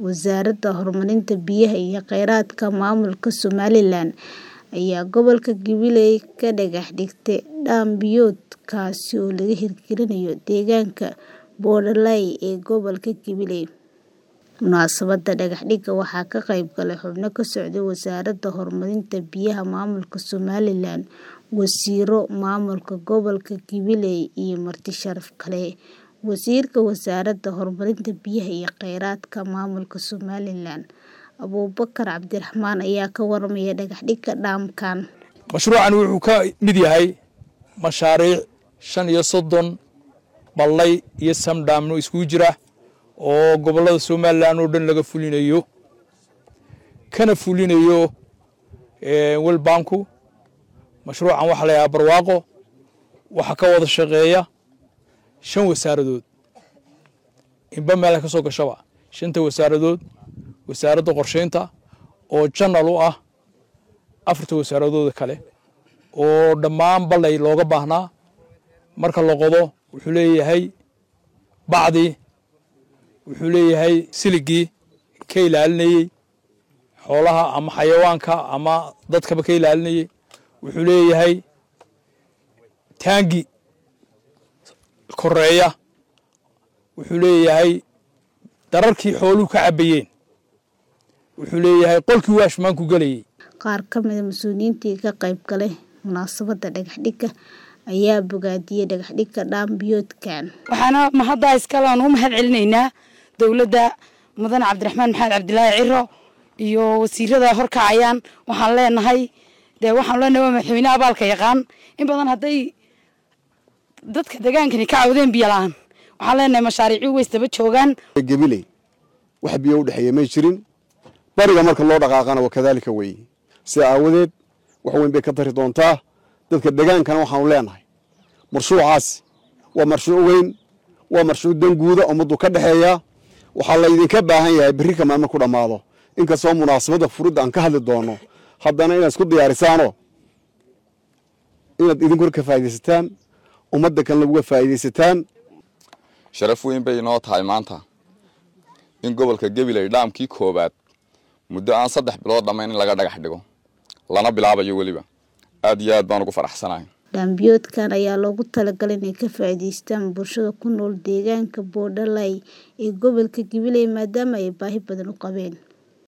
Wasaaradda Horumarinta Biyaha iyo Kheyraadka Maamulka Somalilan ayaa gobolka Jubilee ka dhagax dhigtay dam biyood kaasi oo laga hirgelinayo deegaanka Boorley ee gobolka Jubilee. Munaasabadda dhagax dhigga waxaa ka qayb galay xubno ka socday Wasaaradda Horumarinta Biyaha Maamulka Somalilan, wasiirro, maamulka gobolka Jubilee iyo marti sharaf kale. Wasiirka Wasaaradda Horumarinta Biyaha iyo Kheyraadka Maamulka Somalilan, Abuubakar Cabdiraxmaan ayaa ka warramay dhagax dhigga damkan. Mashruucan wuxuu ka mid yahay mashaariic shan iyo soddon ballay iyo samdhaamno iskugu jira oo gobollada Somalilan oo dhan laga fulinayo kana fulinayo World Banku. Mashruucan waxaa la yidhaha barwaaqo waxaa ka wada shaqeeya shan wasaaradood inba meel ka soo gashaba shanta wasaaradood wasaaradda qorsheynta oo janal u ah afarta wasaaradooda kale oo dhammaan ballay looga baahnaa marka la qodo wuxuu leeyahay bacdii wuxuu leeyahay siligii ka ilaalinayey xoolaha ama xayawaanka ama dadkaba ka ilaalinayey wuxuu leeyahay taangi koreeya wuxuu leeyahay dararkii xooluhu ka cabbayeen wuxuu leeyahay qolkii waashmaanku gelayay Qaar ka mid ah mas'uuliyiintii ka qayb galay munaasabadda dhagax dhigga ayaa bogaadiyay dhagax dhigga dam biyoodkan. waxaana mahadda iskale aan u mahad celinaynaa dowladda mudane cabdiraxmaan maxamed cabdilaahi ciro iyo wasiirada horkacayaan waxaan leenahay dee waxaan leenahay waa madaxweyne abaalka yaqaan in badan hadday dadka degaankani ka cawdeen biyo la-aan waxaan leenahay mashaariicii way isdaba joogaan gabiley wax biyo u dhexeeya may jirin bariga marka loo dhaqaaqana waa kadaalika weeye sida aawadeed wax weyn bay ka tari doontaa dadka degaankana waxaanu leenahay marshuucaasi waa marshuuc weyn waa marshuuc danguuda ummaddu ka dhexeeya waxaa laydinka baahan yahay berri kamaan marku dhammaado inkastoo munaasabadda furidda aan ka hadli doono haddana inaad isku diyaarisaano inaad idinkuna ka faa'iidaysataan ummadda kalena uga faa'iidaysataan sharaf weyn bay inoo tahay maanta in gobolka gabiley dhaamkii koowaad muddo aan saddex bilood dhammayn in laga dhagax dhigo lana bilaabayo weliba aad iyo aad baan ugu faraxsanahay Dam biyoodkan ayaa loogu talagalay inay ka faa'iidaystaan bulshada ku nool deegaanka Boorley ee gobolka Jubilee maadaama ay baahi badan u qabeen.